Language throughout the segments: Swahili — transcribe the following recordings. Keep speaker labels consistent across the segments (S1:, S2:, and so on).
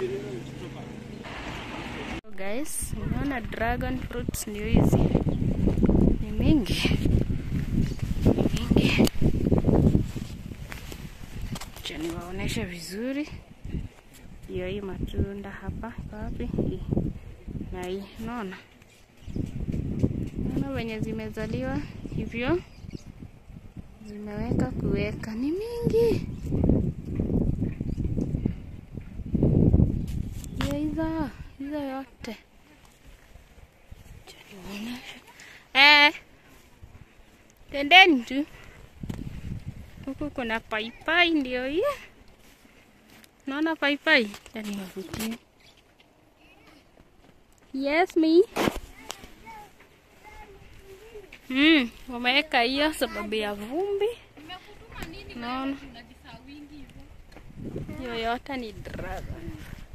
S1: So guys, unaona dragon fruits ndio hizi, ni mingi ni mingi. Acha niwaoneshe vizuri. Hiyo hii matunda hapa iko wapi? Hii na hii, unaona naona wenye zimezaliwa hivyo zimeweka kuweka, ni mingi hiyo hizo hizo yote Acha niwaoneshe. Eh, tendeni tu huku kuna paipai, ndio hii. Naona paipai, yani wavutie. Yes me. Mm, wameweka hiyo sababu ya vumbi. Naona hiyo yote ni dragon.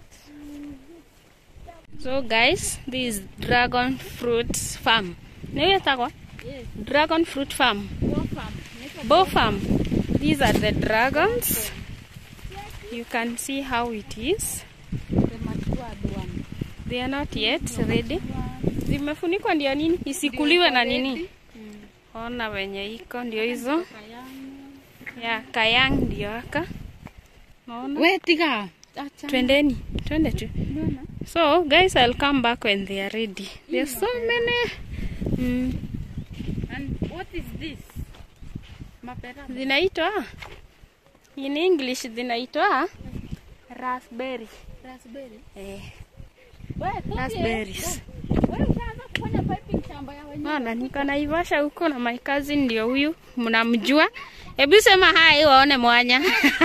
S1: So guys, this is dragon fruits farm. Niyo takwa? Dragon fruit farm. Bow farm. These are the dragons. You can see how it is. They are not yet ready. Zimefunikwa ndio nini? Isikuliwe na nini? Ona wenye iko ndio hizo. Ya kayang ndio aka. Naona.
S2: We tiga. Acha.
S1: Twendeni, twende tu. So guys, I'll come back when they are ready. There's so many. Mm.
S2: And what is this? Mapera.
S1: Zinaitwa in English zinaitwa raspberry.
S2: Raspberry.
S1: Eh,
S2: We,
S1: raspberries.
S2: Wewe ushaanza kufanya piping shamba ya wenyewe.
S1: Maana niko Naivasha huko na my cousin ndio huyu, mnamjua. Hebu sema hai waone mwanya.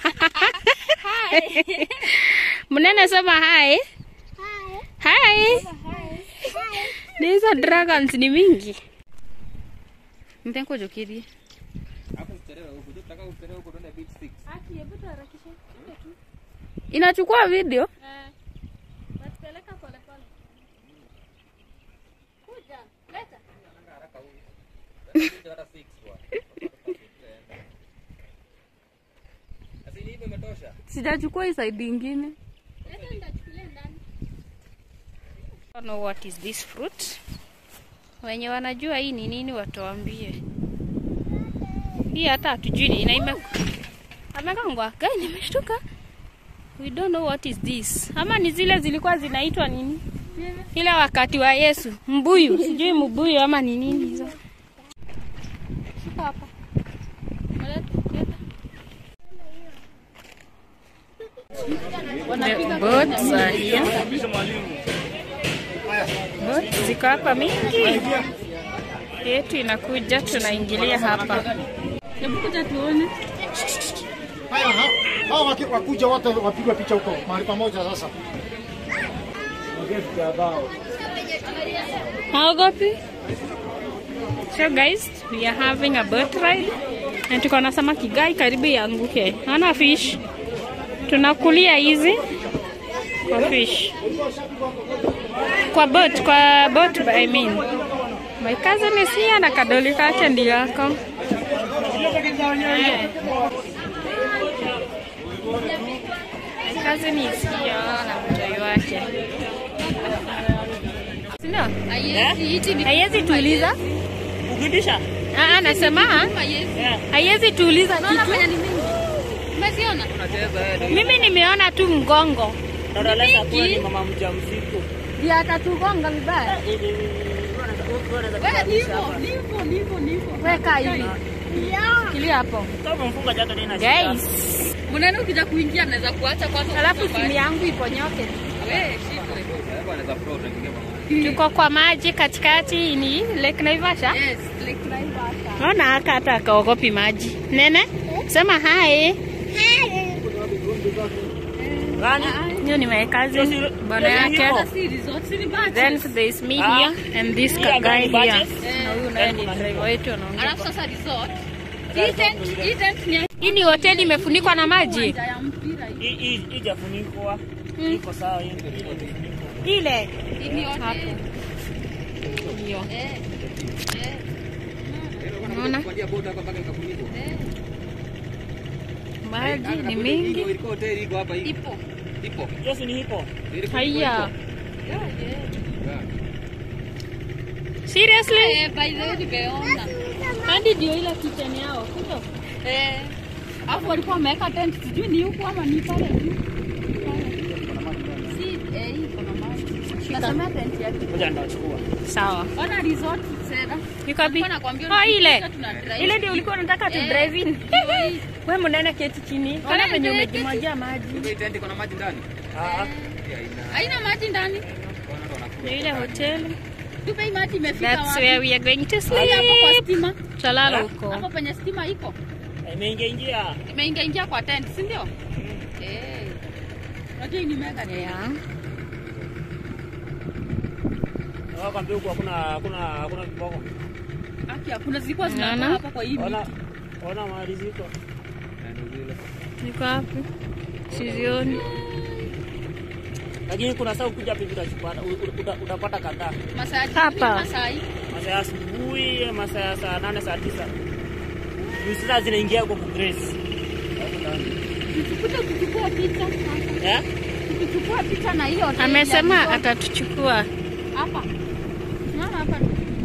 S1: Mnene sema hai. Hai. Hizo dragons ni mingi.
S2: Mpengo jokirie.
S1: Aki, hebu tuharakishe.
S2: Inachukua video.
S1: Eh. Natupeleka pole pole. Kuja, leta.
S2: Sijachukua hii side ingine.
S1: Leta nitachukulia ndani. I don't know what is this fruit. Wenye wanajua hii ni nini watuambie. Hii hata hatujui ni na ime amekangwa. Gai nimeshtuka. We don't know what is this. Ama ni zile zilikuwa zinaitwa nini? Ile wakati wa Yesu, mbuyu, sijui mbuyu ama ni nini hizo. Shika hapa. Leta, leta. The boats are here. Boats ziko hapa mingi. Yetu inakuja, tunaingilia hapa.
S2: Hebu kuja tuone.
S3: Haya, ha- hao waki- wakuja wote wapigwe picha huko mahali pamoja sasa.
S1: Haogopi? So guys, we are having a boat ride. Na tuko na samaki gai karibu ianguke. Naona fish. Tunakulia hizi kwa fish. Kwa boat, kwa boat I mean. My cousin is here na kadoli kake ndio yako. Eh. My cousin is here na mtoi wake. Sindio? Haiwezi tuuliza.
S2: Ukibisha?
S1: Ah, ah, nasema haiwezi tuuliza kitu.
S2: Umeziona?
S1: Mimi nimeona tu mgongo.
S2: Dada Lesa
S1: Mingi.
S2: ni mama mjamzito.
S1: Ndio atatugonga vibaya.
S2: Wewe ndivyo, ndivyo, ndivyo, ndivyo.
S1: Weka hivi. Shikilia hapo.
S2: Kama mfunga jato tena
S1: Guys,
S2: Mnene ukija kuingia anaweza kuacha kwanza.
S1: alafu simu yangu iponyoke.
S2: Wewe shika.
S1: Tuko kwa maji katikati ni Lake Naivasha.
S2: Yes, Lake Naivasha.
S1: Naona haka hata akaogopi maji. Nene, sema hai.
S2: Gani?
S1: Hiyo ni my cousin, bwana yake.
S2: Si resort, si ni budget.
S1: Then there is me
S2: Ah.
S1: here and this
S2: Hii
S1: guy
S2: hapa ni
S1: here.
S2: budget.
S1: Na huyu naye ni driver wetu anaongea.
S2: Alafu sasa resort. Hii tent, hii tent ni ya
S1: Hii ni hoteli imefunikwa na maji.
S2: uwanja ya mpira hii.
S4: Hii ijafunikwa iko sawa hiyo.
S1: Ile
S2: Hii ni hoteli.
S1: hiyo.
S2: Eh. Eh.
S1: Unaona? Maji ni mingi.
S2: Ipo.
S5: Ipo.
S4: Yes, ni hipo.
S1: Haya. Seriously?
S2: Eh, by the way nimeona.
S1: Hadi ndio ile kitchen yao, sio?
S2: Eh. Alafu walikuwa wameweka tent sijui ni huku ama ni pale juu. Si eh hii kuna maji. Nasema tent yake.
S4: Ngoja ndachukua.
S1: Sawa.
S2: Ona resort sera.
S1: Iko wapi?
S2: Nilikuwa nakwambia
S1: Oh, ile.
S2: tukifika tuna drive.
S1: Ile ndio ulikuwa unataka tu
S2: Eh,
S1: drive in.
S2: ndio hii.
S1: Wewe mnaenda keti chini. Kana
S2: Ona
S1: venye
S2: ndio
S1: umejimwagia maji.
S5: Hii tent iko na maji ndani.
S4: Ah,
S2: Haina maji ndani.
S1: Ndio ile hoteli.
S2: Tupe hii maji imefika
S1: That's
S2: wapi?
S1: where we are going to
S2: Hii hapo kwa
S1: sleep.
S2: stima.
S1: Tutalala huko.
S2: Hapo penye stima iko.
S4: imeingia ingia.
S2: Imeingia ingia kwa tent, si ndio? Eh. Unajua hii ni mega tent.
S1: Yeah.
S4: Nakwambia huku hakuna hakuna hakuna kiboko.
S2: Haki hakuna zilikuwa zinakaa
S1: Naona.
S2: hapa kwa hii
S4: Ona
S2: miti.
S4: ona mahali ziko.
S1: Niko wapi? Sizioni.
S4: Lakini kuna saa ukija pipi utachukua uta- utapata kadhaa.
S2: Masaa ya
S1: Hapa.
S2: jioni, masaa hii.
S4: Masaa ya asubuhi, masaa ya saa nane, saa tisa. Juu sasa zinaingia huko ku Grace.
S2: Tukikuja tukichukua picha.
S4: Eh?
S2: Tukichukua picha na hiyo hoteli
S1: Amesema
S2: ya resort.
S1: atatuchukua.
S2: hapa. Simama hapa.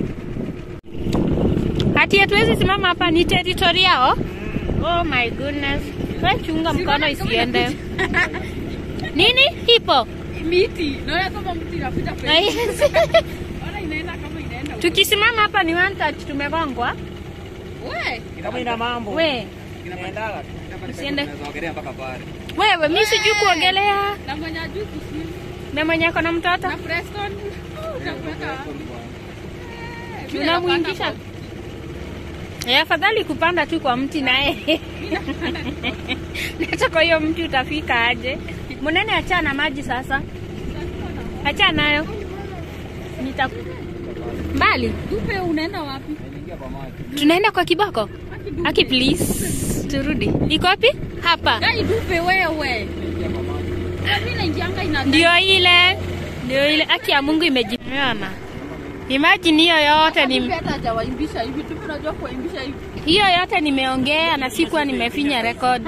S1: Hati hatuwezi simama hapa, ni territory yao. Oh my goodness. Wewe chunga mkono isiende. Nini? Ipo.
S2: Miti. Naona kama mti inapita kwenye.
S1: Ai,
S2: Ona inaenda kama inaenda. huko.
S1: Tukisimama hapa ni one touch tumegongwa.
S2: We,
S4: Kama ina mambo.
S1: We,
S4: Inaendaga tu.
S1: usiende.
S5: Unaweza ogelea mpaka pale.
S1: Wewe mimi sijui kuogelea.
S2: na mwenye ajui kuswim.
S1: Na mwenye ako na mtoto.
S2: Na Preston. Utakuweka.
S1: Tunamuingisha. Eh, afadhali kupanda tu kwa mti naye. Hata kwa hiyo mti utafika aje? Munene achana maji sasa. Achana nayo. Nita mbali.
S2: Dupe unaenda wapi?
S1: Tunaenda kwa kiboko. Aki please. Turudi. Iko wapi? Hapa.
S2: Gai dupe wewe. Mimi naingianga ina
S1: Ndio ile. Ndio ile aki ya Mungu imejimeana. Imagine hiyo yote ni
S2: Dupe hata hajawaimbisha hivi. Dupe unajua kuwaimbisha hivi.
S1: hiyo yote nimeongea na sikuwa nimefinya record.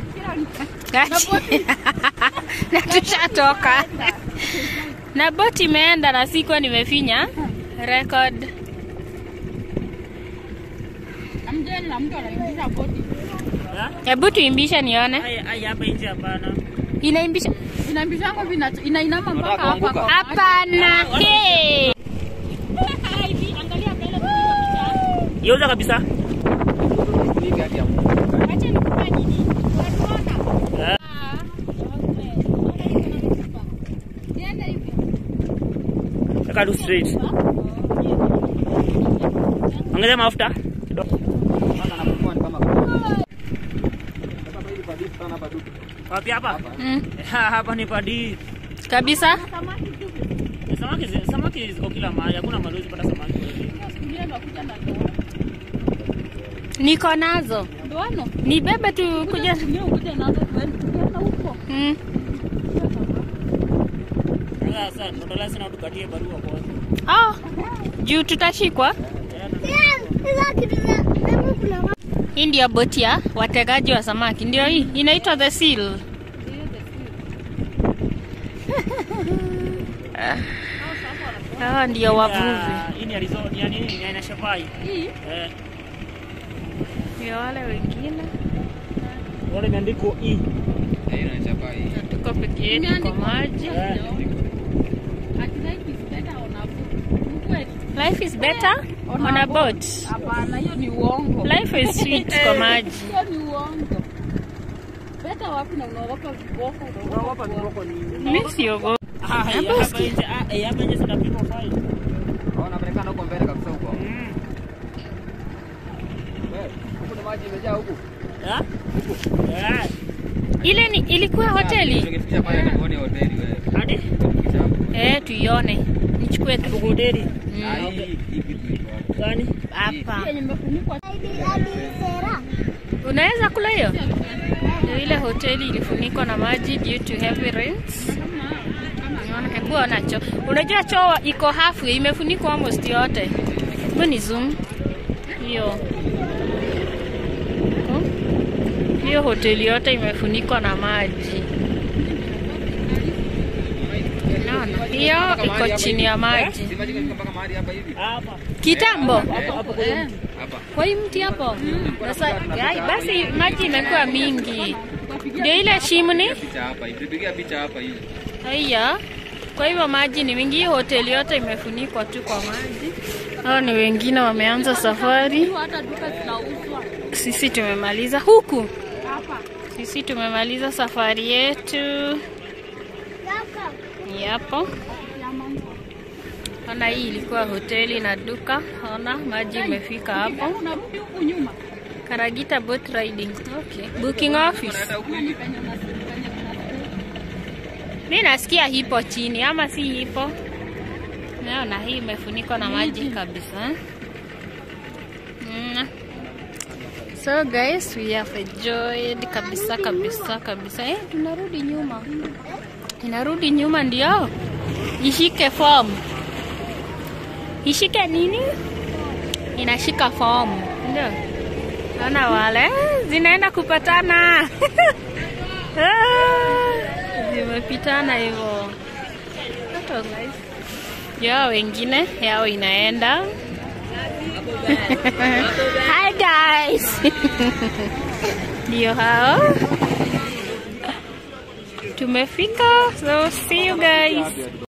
S1: na tushatoka na boti imeenda na sikuwa nimefinya record.
S2: Amjeni na mtu anaimbisha boti.
S4: Eh?
S1: Hebu tuimbishe nione.
S4: Ai ai hapa nje hapana.
S1: Inaimbisha?
S2: Inaimbishanga vina inainama mpaka hapa kwa.
S1: Hapana. Hey.
S4: Yauza kabisa.
S5: Hii hadi ya Mungu.
S4: Eh?
S2: Niende hivi.
S4: Weka tu straight. Ongeza mafuta. kidogo.
S5: Sasa anapokuwa ni kama kama hili kwa deep sana hapa duka.
S4: Wapi hapa?
S1: Mm.
S4: Hapa ni padi.
S1: Kabisa.
S4: Samaki zi- samaki ziko kila mahali. Hakuna mahali huwezi pata samaki.
S2: Sikia nakuja na ndoano.
S1: Niko nazo.
S2: Ndoano.
S1: Nibebe tu kuja.
S2: Kuja kuja nazo tuende tukienda huko.
S1: Mm.
S4: Sasa tunataka sana tukatie barua kwanza.
S1: Oh. Juu tutashikwa. Hii ndio boti ya wategaji wa samaki. Ndio hii inaitwa the seal. Hawa ndio wavuvi.
S4: Ah, Hii ni Arizona, ni ya nini? Ni aina shafai.
S2: Hii
S4: Eh,
S1: Ndio wale wengine.
S4: wale imeandikwa E.
S5: Eh, inachapa hii.
S1: Na tuko peke yetu kwa maji.
S4: Eh.
S2: ati life is better on a boat. Ni kweli?
S1: Life is better on a boat.
S2: Hapana, hiyo ni uongo.
S1: Life is sweet kwa maji.
S2: Hiyo ni uongo. Better wapi na unaogopa viboko?
S4: Unaogopa viboko nini?
S1: Mimi siogopi.
S4: Ah, hapa nje, ah, eh, hapa nje zinapigwa fine.
S5: Hao wanaonekana huko mbele kabisa huko.
S4: Mm.
S5: Wewe, huku ni maji imejaa huku.
S4: Ah? Eh,
S1: Ile ni ilikuwa hoteli.
S5: Tungefikisha pale tuone hoteli wewe.
S4: hadi
S5: Tungefikisha hapo.
S1: Eh, tuione. Nichukue tu
S4: tukuderi.
S5: Ah, hii hii kitu iko hapo.
S4: Gani?
S1: hapa.
S2: Yenye imefunikwa
S1: Unaweza kula hiyo? Ndio ile hoteli ilifunikwa na maji due to heavy rains. Unaona, hebu ona choo. Unajua choo iko halfway imefunikwa almost yote. Hebu ni zoom. Hiyo. Hmm? Hiyo hoteli yote imefunikwa na maji. Unaona? Hiyo iko chini ya maji.
S5: mpaka mahali hapa hivi.
S4: Hapa.
S1: Kitambo.
S5: Hapo kwa
S1: Eh.
S5: hapa.
S1: Kwa hii mti hapo. Sasa ai, basi maji imekuwa mingi. Ndio ile shimni.
S5: Picha hapa hivi. Tupigia picha hapa hivi.
S1: Haya. Kwa hivyo maji ni mingi, Hii hoteli yote imefunikwa tu kwa maji. Hao ni wengine wameanza safari.
S2: Hata duka zinauzwa
S1: Sisi tumemaliza huku.
S2: hapa.
S1: Sisi tumemaliza safari yetu. Yapo. Ona, hii ilikuwa hoteli na duka. Ona maji imefika hapo.
S2: Unarudi huku nyuma.
S1: Karagita boat riding. Okay. Booking office. Mi nasikia hipo chini ama si hipo? Naona hii imefunikwa na maji kabisa. Mm. So guys, we have enjoyed kabisa kabisa kabisa. Eh, tunarudi nyuma. Inarudi nyuma ndio. Ishike form. Ishike nini? Inashika form. Ndio. Naona wale zinaenda kupatana. Ah, Zimepitana hivyo. That was nice. Yao wengine yao inaenda. Hi guys. Ndio hao. Tumefika. So see you guys.